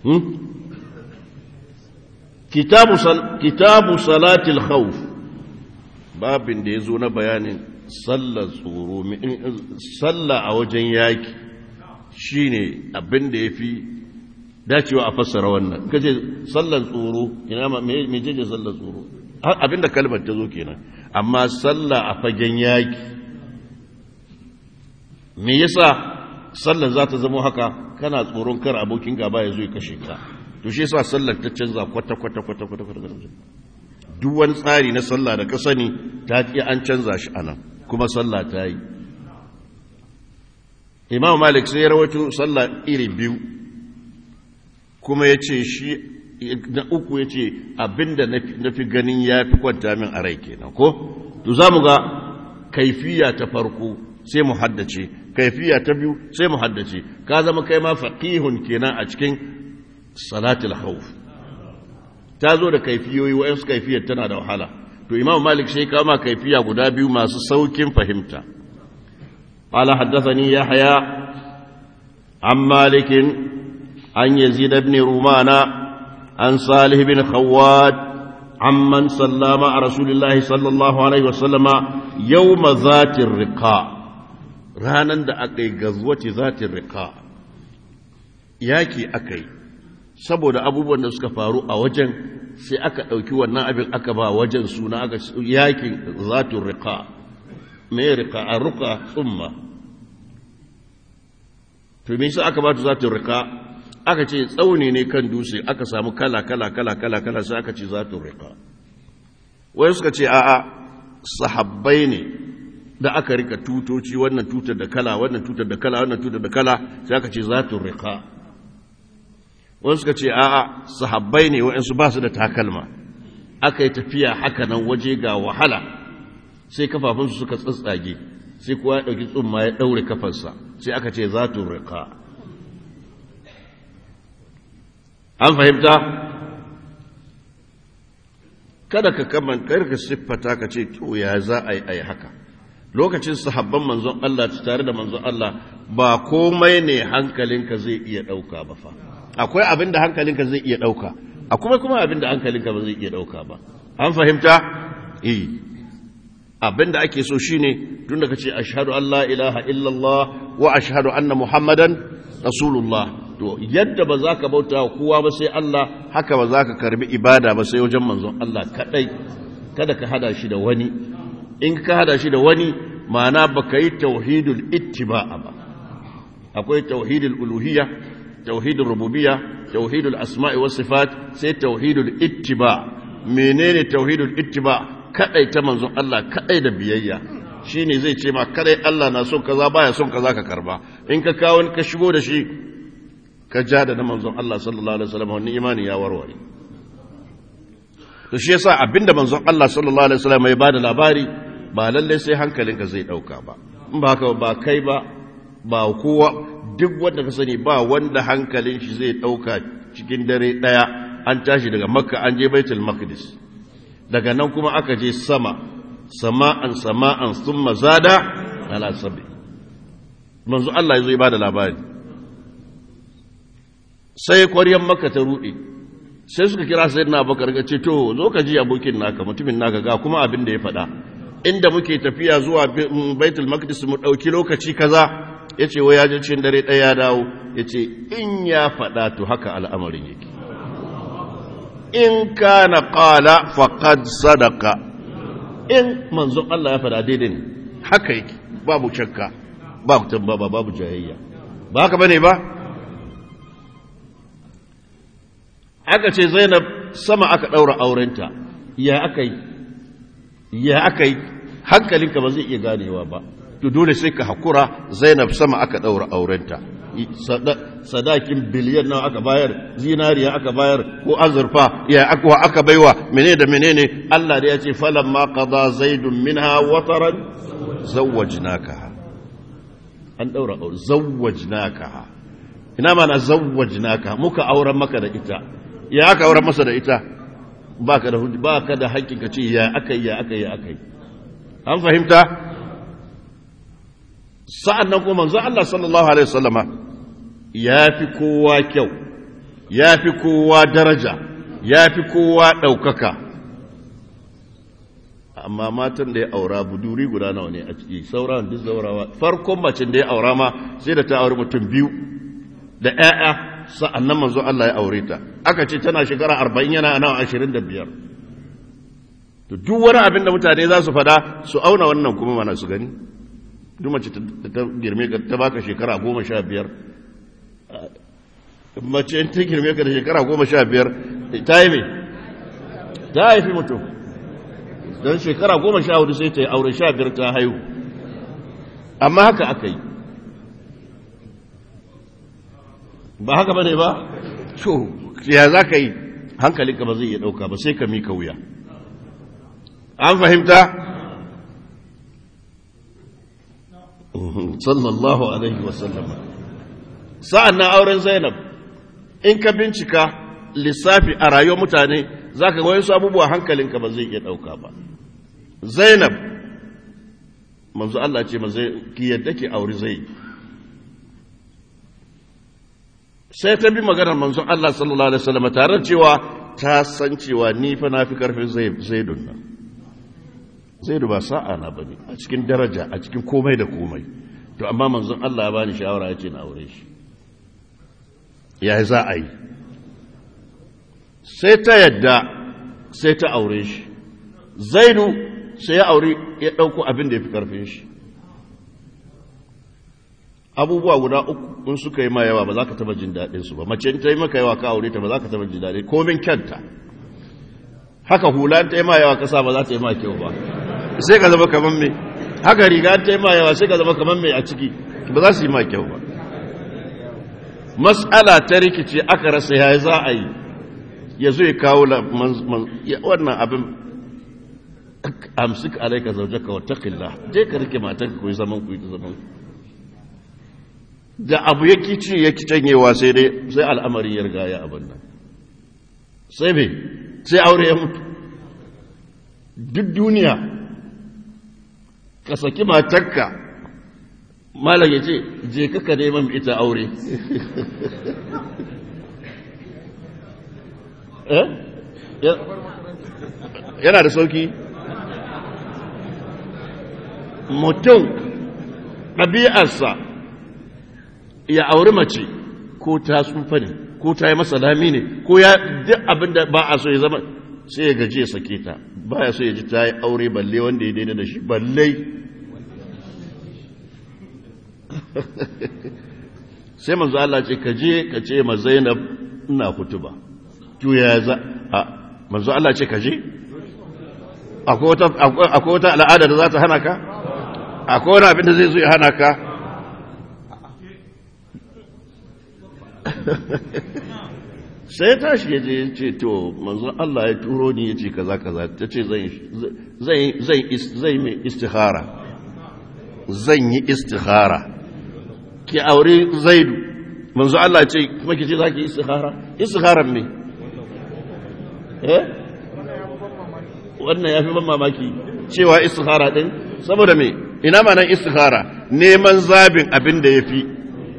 kitabu salatil khawf babin da ya zo na bayanin sallar tsoro sallah a wajen yaki shine abin da ya fi dacewa a fassara wannan kace sallar tsoro ina ma me je sallar tsoro abinda kalmar ta zo kenan amma sallah a fagen yaki me yasa sallar za ta zama haka kana tsoron kar abokin gaba ya zo ya kashe ka to shi yasa sallar ta canza kwata kwata kwata kwata kwata duk wani tsari na sallah da ka sani ta ki an canza shi anan kuma sallah ta yi imam malik sai ya rawaito sallah iri biyu kuma ya ce shi na uku ya ce abinda na fi ganin ya fi kwanta min a rai kenan ko to za mu ga kaifiya ta farko sai mu haddace kaifiya ta biyu sai mu haddace ka zama kai ma faqihun kenan a cikin salatul khawf ta zo da kaifiyoyi wayansu kaifiyar tana da wahala to imam malik sai kama kaifiya guda biyu masu saukin fahimta قال حدثني يحيى عن مالك عن يزيد بن رومان عن صالح بن خواد عمن صلى مع رسول الله صلى الله عليه وسلم يوم ذات الرقاء ranan da aka yi gazwati zatin riƙa yaki aka yi saboda abubuwan da suka faru a wajen sai aka ɗauki wannan abin aka ba wajen suna aka yakin zatin riƙa mai riƙa a ruka tsumma to me yasa aka ba ta zatin riƙa aka ce tsauni ne kan dutse aka samu kala kala kala kala kala sai aka ce zatin riƙa wai suka ce a'a sahabbai ne da aka rika tutoci wannan tutar da kala wannan tutar da kala wannan tutar da kala sai aka ce zatin riƙa wani suka ce a'a sahabbai ne wa'ansu ba su da takalma aka yi tafiya haka nan waje ga wahala sai kafafunsu suka tsatsage sai kuwa ya ɗauki tsumma ya ɗaure kafarsa sai aka ce zatun riƙa an fahimta kada ka kaman ka siffata ka ce to ya za a yi a yi haka lokacin sahabban manzon Allah tare da manzon Allah ba komai ne hankalinka zai iya ɗauka ba fa akwai abin da hankalinka zai iya ɗauka akwai kuma abin da hankalinka ba zai iya ɗauka ba an fahimta eh abin da ake so shine tun da kace ashhadu an la ilaha illallah wa ashhadu anna muhammadan rasulullah to yadda ba za ka bauta wa kowa ba sai Allah haka ba za ka karbi ibada ba sai wajen manzon Allah kadai kada ka hada shi da wani in ka hada shi da wani ma'ana baka yi tauhidul ittiba'a ba akwai tauhidul uluhiyya tauhidul rububiyya tauhidul asma'i was sifat sai tauhidul ittiba menene tauhidul ittiba kadai ta manzon Allah kadai da biyayya shine zai ce ma kadai Allah na son kaza baya son kaza ka karba in ka kawo ka shigo da shi ka ja da na manzon Allah sallallahu alaihi wasallam wannan imani ya warware to shi yasa abinda manzon Allah sallallahu alaihi wasallam ya bada labari ba lalle sai hankalinka zai dauka ba in ba haka ba kai ba ba kowa duk wanda ka sani ba wanda hankalin shi zai ɗauka cikin dare ɗaya an tashi daga makka an je baitul maqdis daga nan kuma aka je sama sama'an sama'an sun mazada ala sabi manzo Allah ya zo ba da labari sai kwaryan makka ta ruɗe sai suka kira sai na bakar ga ce to zo ka ji abokin naka mutumin naka ga kuma abin da ya faɗa inda muke tafiya zuwa baitul maqdis mu ɗauki lokaci kaza ya ce wa ya ji cikin dare ɗaya ya dawo ya ce in ya faɗa to haka al'amarin yake in ka na ƙala faƙad sadaka in manzon Allah ya faɗa daidai ne haka yake babu shakka babu tambaba babu jayayya ba haka bane ba aka ce zainab sama aka ɗaura aurenta ya aka yi ya aka yi hankalinka ba zai iya ganewa ba to dole sai ka hakura zainab sama aka ɗaura aurenta sadakin biliyan nawa aka bayar zinariya aka bayar ko azurfa ya akwa aka baiwa menene da menene Allah da ya ce falan ma qada zaidun minha wataran zawwajnaka an ɗaura aure zawwajnaka ina mana zawwajnaka muka auren maka da ita ya aka auren masa da ita baka da baka da hakkin ka ce ya akai ya akai ya akai an fahimta sa'an nan kuma manzo Allah sallallahu Alaihi wasallama ya fi kowa kyau ya fi kowa daraja ya fi kowa ɗaukaka amma matan da ya aura buduri guda nawa ne a ciki sauran duk zaurawa farkon macin da ya aura ma sai da ta auri mutum biyu da 'ya'ya sa'annan manzo Allah ya aure ta aka ce tana shekara arba'in yana nawa ashirin da biyar to duk wani abin da mutane za su fada su auna wannan kuma mana su gani duk mace ta girme ka ta baka shekara goma sha biyar mace ta girme ka da shekara goma sha biyar ta yi mai ta haifi mutum don shekara goma sha hudu sai ta yi aure sha biyar ta haihu amma haka aka yi ba haka ba ne ba? to ya za ka yi hankalinka ba zai iya ɗauka ba sai ka mika wuya an fahimta? sallallahu alaihi wasallam sa'an na auren zainab in ka bincika lissafi a rayuwar mutane za ka wayan su abubuwa hankalinka ba zai iya ɗauka ba zainab manzo Allah ce mazai ki yadda ki auri zai sai ta bi maganar manzon Allah sallallahu alaihi wasallam tare cewa ta san cewa ni fa na fi karfin zaidun nan zaidu ba sa'a na bane a cikin daraja a cikin komai da komai to amma manzon Allah ya bani shawara ya ce na aure shi ya za a yi sai ta yadda sai ta aure shi zaidu sai ya aure ya ɗauko abin da ya fi ƙarfin shi abubuwa guda uku in suka yi ma yawa ba za ka taba jin daɗin su ba mace ta yi maka yawa ka aure ta ba za ka taba jin daɗin komin kyanta haka hula ta yi ma yawa kasa ba za ta yi ma kyau ba sai ka zama kamar me haka riga ta yi ma yawa sai ka zama kamar me a ciki ba za su yi ma kyau ba mas'ala ta rikice aka rasa ya za a yi ya zo ya kawo wannan abin amsik alaika zaujaka wa taqillah je ka rike matanka ku yi zaman ku yi zaman ku da abu ya kici ya canyewa sai dai sai al'amari ya riga ya abin nan sai me sai aure ya mutu duk duniya ka saki matarka malam ya ce je kaka neman ita aure yana da sauki mutum ɗabi'arsa ya auri mace ko ta tsufa ne ko ta yi masa lami ne ko ya duk abin da ba a so ya zama sai ya gaji ya sake ta ba ya so ya ji ta yi aure balle wanda ya daidai da shi balle sai manzo Allah ce ka je ka ce ma Zainab ina kutuba to ya za a manzo Allah ce ka je akwai wata akwai wata al'ada da za ta hana ka akwai wani abin da zai zo ya hana ka sai tashi ya je ya ce to manzo Allah ya turo ni ya ce kaza kaza ta ce zai mai istihara zan yi istihara ki aure zaidu manzo Allah ce kuma ki ce za ki istihara istiharan me eh wannan ya fi ban mamaki cewa istihara din saboda me ina ma nan istihara neman zabin abin da ya fi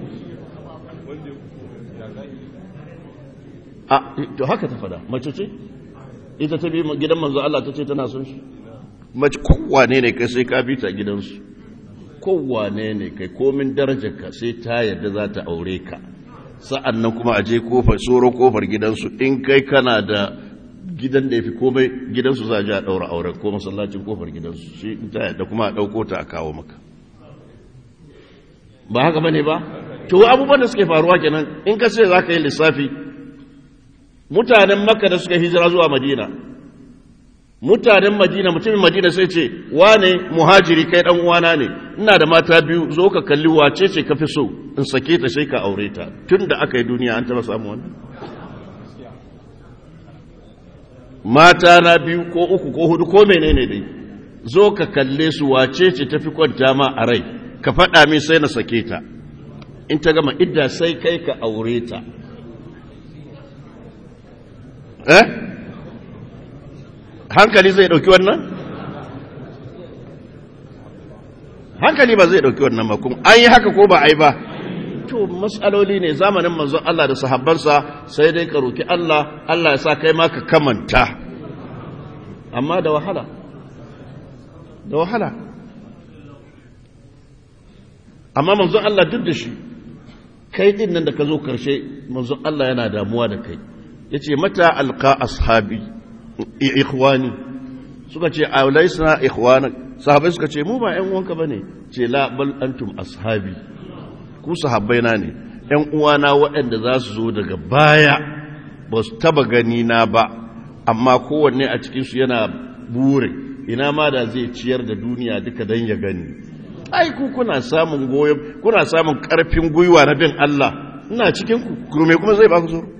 a to haka ta fada mace ce ita ta bi gidan manzo Allah ta ce tana son shi mace kowane ne kai sai ka bi ta gidansu kowane ne kai komin darajarka sai ta yadda za ta aure ka sa'an nan kuma a je kofar tsoro kofar gidansu in kai kana da gidan da ya fi komai gidansu za a ji a ɗaura auren ko masallacin kofar gidansu shi in ta yadda kuma a ɗauko ta a kawo maka ba haka bane ba to abubuwan da suke faruwa kenan in ka ce za ka yi lissafi mutanen makka da suka hijira zuwa madina mutanen madina mutumin madina sai ce wane muhajiri kai dan uwana ne ina da mata biyu zo ka kalli wace ce ka fi so in sake ta sai ka aure ta tun da aka yi duniya an taba samu wannan mata na biyu ko uku ko hudu ko menene dai zo ka kalle su wace ce ta fi kwanta ma a rai ka faɗa min sai na sake ta in ta gama idda sai kai ka aure ta eh hankali zai dauki wannan hankali ba zai dauki wannan ba kuma an yi haka ko ba ai ba to mas'aloli ne zamanin manzon Allah da sahabbansa sai dai ka roki Allah Allah ya sa kai ma ka kamanta amma da wahala da wahala amma manzon Allah duk da shi kai din nan da ka zo karshe manzon Allah yana damuwa da kai yace mata alqa ashabi ikhwani suka ce aulaisna ikhwana sahabbai suka ce mu ba ƴan uwanka bane ce la bal antum ashabi ku sahabbai na ne ƴan uwana waɗanda za su zo daga baya ba su taba gani na ba amma kowanne a cikin su yana bure ina ma da zai ciyar da duniya duka dan ya gani ai ku kuna samun goyon kuna samun karfin gwiwa na bin Allah ina cikin ku kurume kuma zai ba ku zo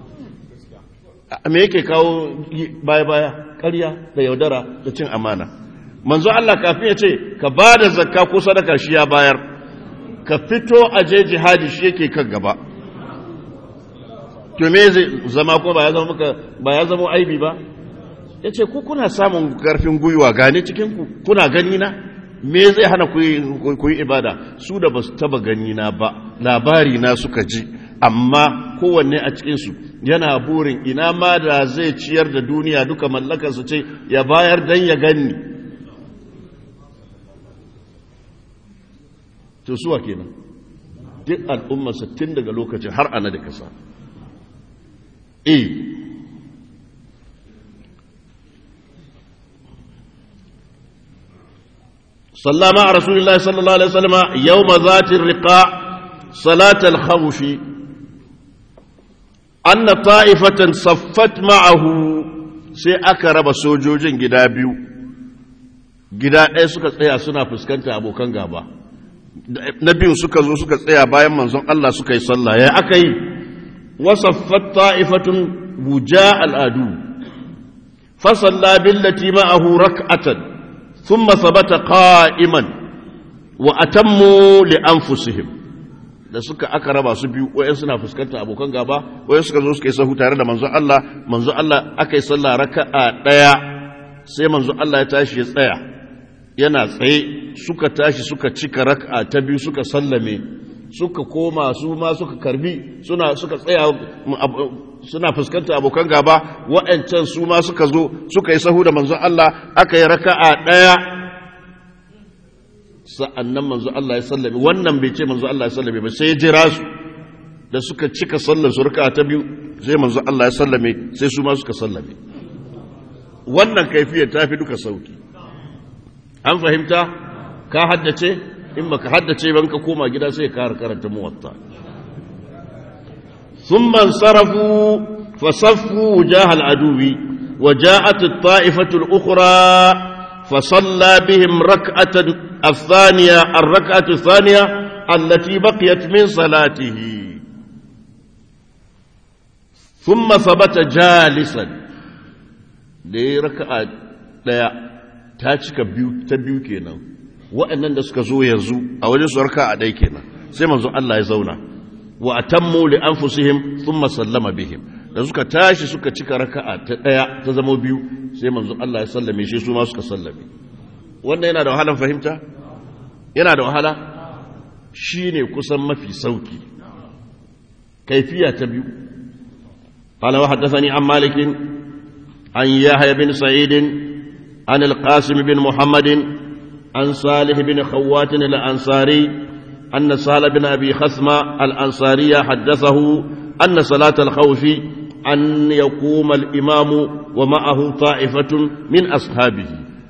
me yake kawo baya baya ƙarya da yaudara da cin amana manzo Allah kafin ya ce ka ba da zakka ko sadaka shi ya bayar ka fito a je jihadi shi yake kan gaba to me zai zama ko ba ya zama muka ba ya zama aibi ba yace ku kuna samun karfin gwiwa gane cikin ku kuna gani na me zai hana ku yi ibada su da basu taba gani na ba labari na suka ji amma kowanne a cikin su yana burin ina ma da zai ciyar da duniya duka mallakarsa ce ya bayar dan ya ganni to suwa kenan duk al'ummarsa tun daga lokacin har ana da kasa e sallama a rasulullah sallallahu alaihi wasallama yau ma zatin riƙa salatar haushi an na ta'ifatan saffat ma'ahu sai aka raba sojojin gida biyu gida ɗaya suka tsaya suna fuskanta abokan gaba na biyun suka zo suka tsaya bayan manzon Allah suka yi sallah ya aka yi wasaffat ta'ifatun buja al'adu fasalla billati ma'ahu rak'atan thumma thabata qa'iman wa atammu li anfusihim da suka aka raba su biyu wayan suna fuskantar abokan gaba wayan suka zo suka yi sahu tare da manzon Allah manzon Allah aka yi sallah raka'a daya sai manzon Allah ya tashi ya tsaya yana tsaye suka tashi suka cika raka'a ta biyu suka sallame suka koma su ma suka karbi suna suka tsaya suna fuskantar abokan gaba wa'ancan su ma suka zo suka yi sahu da manzon Allah aka yi raka'a daya sa'annan manzon Allah ya sallame wannan bai ce manzon Allah ya sallame ba sai ya jira su da suka cika sallar su raka'a ta biyu sai manzon Allah ya sallame sai su ma suka sallame wannan kaifiyar ta fi duka sauki an fahimta ka haddace in baka haddace ban ka koma gida sai ka karanta muwatta thumma sarafu fasaffu wujah al-aduwi وجاءت الطائفة الأخرى فصلى بهم ركعة الثانية الركعة الثانية التي بقيت من صلاته ثم ثبت جالسا دي ركعة ta cika biyu ta biyu kenan waɗannan da suka zo yanzu a wajen su raka a ɗai kenan sai manzo Allah ya zauna wa atammu li anfusihim thumma sallama bihim da suka tashi suka cika raka'a ta ɗaya ta zama biyu sai manzo Allah ya sallame shi su ma suka sallame wannan yana da wahalan fahimta yana da wahala shine kusan mafi sauki kaifiya ta biyu قال وحدثني عن مالك عن يحيى بن سعيد عن القاسم بن محمد عن صالح بن خوات الأنصاري أن سهل بن أبي خثمة الأنصاري حدثه أن صلاة الخوف أن يقوم الإمام ومعه طائفة من أصحابه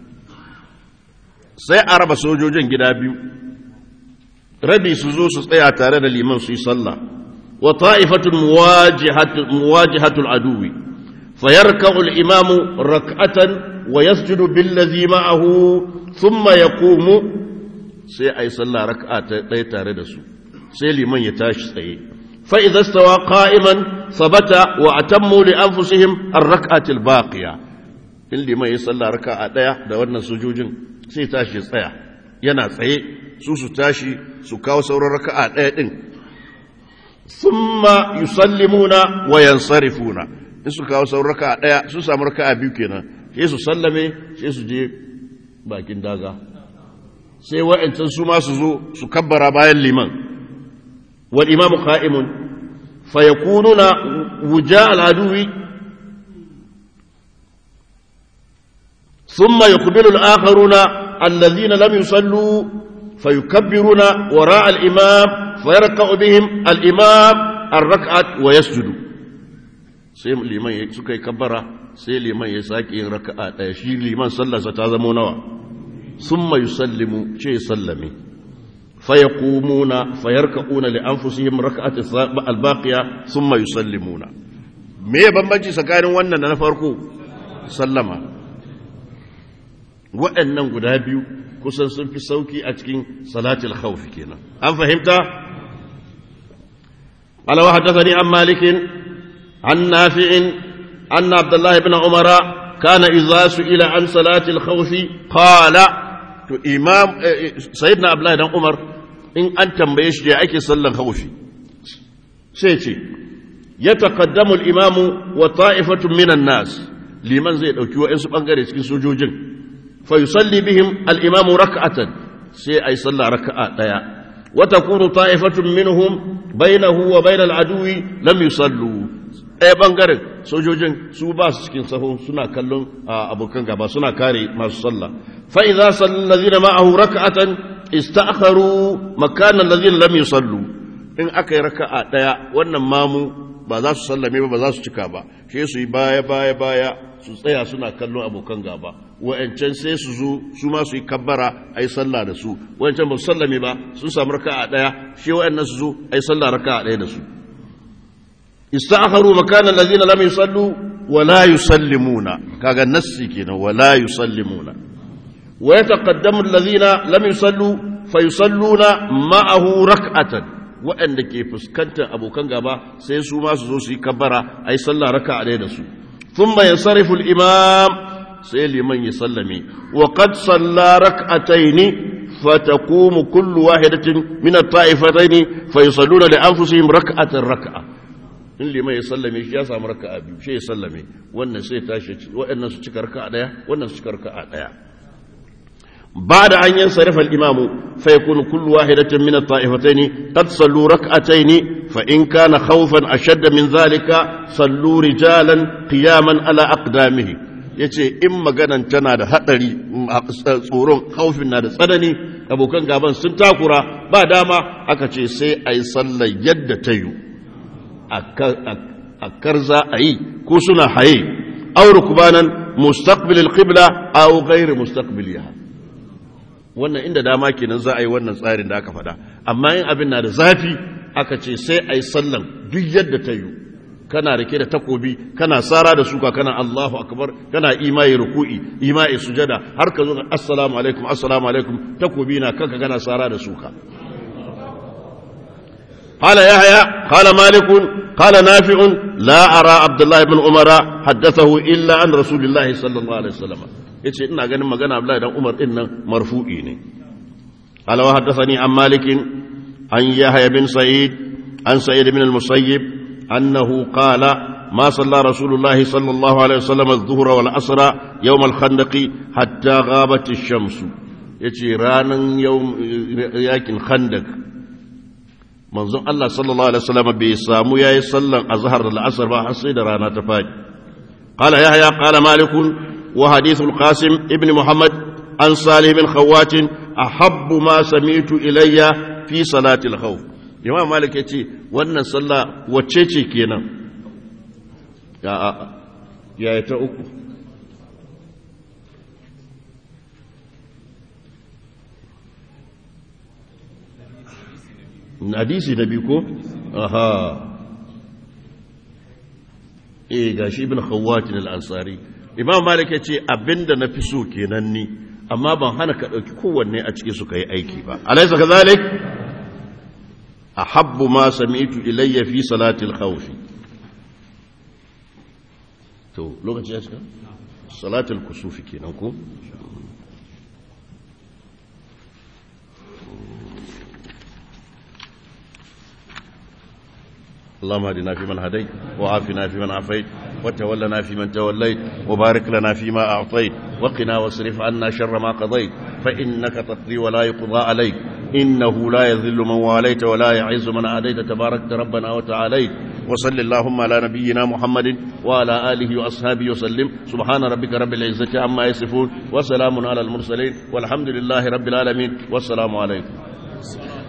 sai a raba sojojin gida biyu rabi su zo su tsaya tare da liman su yi sallah wa ta'ifatun muwajihatul aduwi fayarka'u al-imamu rak'atan ويسجد بالذي معه ثم يقوم sai a yi sallah raka'a ta ɗaya tare da su sai liman ya tashi tsaye fa idza stawa qa'iman sabata wa atammu li anfusihim ar-rak'atil baqiya in liman ya sallah raka'a ɗaya da wannan sujujin sai tashi tsaya yana tsaye su su tashi su kawo sauran raka'a ɗaya din thumma yusallimuna wa yansarifuna in su kawo sauran raka'a ɗaya su samu raka'a biyu kenan sai su sallame sai su je bakin daga sai wa'ancan su ma su zo su kabbara bayan liman wal imamu qa'imun fayakununa wuja al-aduwi ثم يقبل الآخرون الذين لم يصلوا فيكبرون وراء الإمام فيركع بهم الإمام الركعة ويسجد sai liman ya suka yi kabbara sai liman ya sake yin raka'a ɗaya shi liman sallarsa ta zamo nawa sun mai sallimu ce sallame faya kumuna fayar ka'una li an fusihim raka'ati albaqiya sun mai sallimuna me bambanci tsakanin wannan da na farko sallama waɗannan guda biyu kusan sun fi sauki a cikin salatul khawfi kenan an fahimta ala wa haddathani an malikin an nafi'in anna abdullah ibn umara kana idza su'ila an salatil khawfi qala to imam sayyidina abdullah dan umar in an tambaye shi da ake sallan khawfi sai ce yataqaddamu al-imamu wa ta'ifatun minan nas liman zai dauki wa'ansu bangare cikin sojojin فيصلي بهم الإمام ركعة سي أي صلى ركعة ديا وتكون طائفة منهم بينه وبين العدو لم يصلوا ɗaya ɓangaren sojojin su ba su cikin saho suna kallon abokan gaba suna kare masu sallah fa'iza sallazina ma'ahu raka'atan ista'akharu makanan lazina lam yusallu in aka yi raka'a ɗaya wannan mamu ba za su sallame ba ba za su cika ba shi su yi baya baya baya su tsaya suna kallon abokan gaba wa'ancan sai su zo su ma su yi kabbara a yi sallah da su wa'ancan ba su sallame ba sun samu raka a ɗaya shi wa'annan su zo a yi sallah raka a ɗaya da su ista'akharu makanan lazina lam yusallu wa la yusallimuna kaga nassi kenan wa la yusallimuna wa yataqaddamu allazina lam yusallu fa yusalluna ma'ahu rak'atan waɗanda ke fuskantar abokan gaba sai su ma su zo su yi kabbara a yi sallah raka a ɗaya da su ثم ينصرف الإمام سيلي من يسلمي وقد صلى ركعتين فتقوم كل واحدة من الطائفتين فيصلون لأنفسهم ركعة ركعة in liman ya sallame shi ya samu raka'a biyu shi ya sallame wannan sai tashi waɗannan su cika raka'a daya wannan su cika raka'a daya بعد أن ينصرف الإمام فيكون كل واحدة من الطائفتين قد صلوا ركعتين فإن كان خوفا أشد من ذلك صلوا رجالا قياما على أقدامه yace in maganan tana da haɗari tsoron haufin na da tsanani abokan gaban sun takura ba dama aka ce sai a yi sallar yadda ta yi a karza a yi ko suna haye auru kubanan mustaqbilil qibla aw ghairu mustaqbiliha wannan inda dama kenan za a yi wannan tsarin da aka faɗa amma in abin na da zafi aka ce sai a yi sallan duk yadda ta yi kana rike da takobi kana tsara da suka kana Allahu akbar kana imai ruku'i imai sujada har ka zo assalamu alaikum assalamu alaikum takobi na kanka kana tsara da suka قال يحيى قال مالك قال نافع لا أرى عبد الله بن عمر حدثه إلا عن رسول الله صلى الله عليه وسلم yace ina ganin magana Abdullahi dan Umar din nan marfu'i ne ala wa haddathani an malik an yahya bin sa'id an sa'id bin al-musayyib annahu qala ma salla rasulullah sallallahu alaihi wasallam adh-dhuhr wal asra yawm al-khandaq hatta ghabat ash-shams yace ranan yawm yakin khandaq manzon Allah sallallahu alaihi wasallam bai samu yayi sallan azhar da al-asr ba har sai da rana ta fadi قال يحيى قال مالك وحديث القاسم ابن محمد عن صالح بن خوات أحب ما سمعت إلي في صلاة الخوف إمام مالك يتي وانا صلى وچيچي كينا يا يا يتأكو hadisi na biyu ko? aha eh gashi ibn khawwatin al-ansari imam malik ya ce abinda na fi so kenan ni amma ban hana ka ɗauki kowanne a ciki suka yi aiki ba alaisa ka zalik a habbu ma sami'tu ilayya fi salatil khawfi to lokaci ya cika salatul kusufi kenan ko اللهم اهدنا فيمن هديت وعافنا فيمن عافيت وتولنا فيمن توليت وبارك لنا فيما أعطيت وقنا واصرف عنا شر ما قضيت فإنك تقضي ولا يقضى عليك إنه لا يذل من واليت ولا يعز من عاديت تبارك ربنا وتعاليت وصل اللهم على نبينا محمد وعلى آله وأصحابه وسلم سبحان ربك رب العزة عما يصفون وسلام على المرسلين والحمد لله رب العالمين والسلام عليكم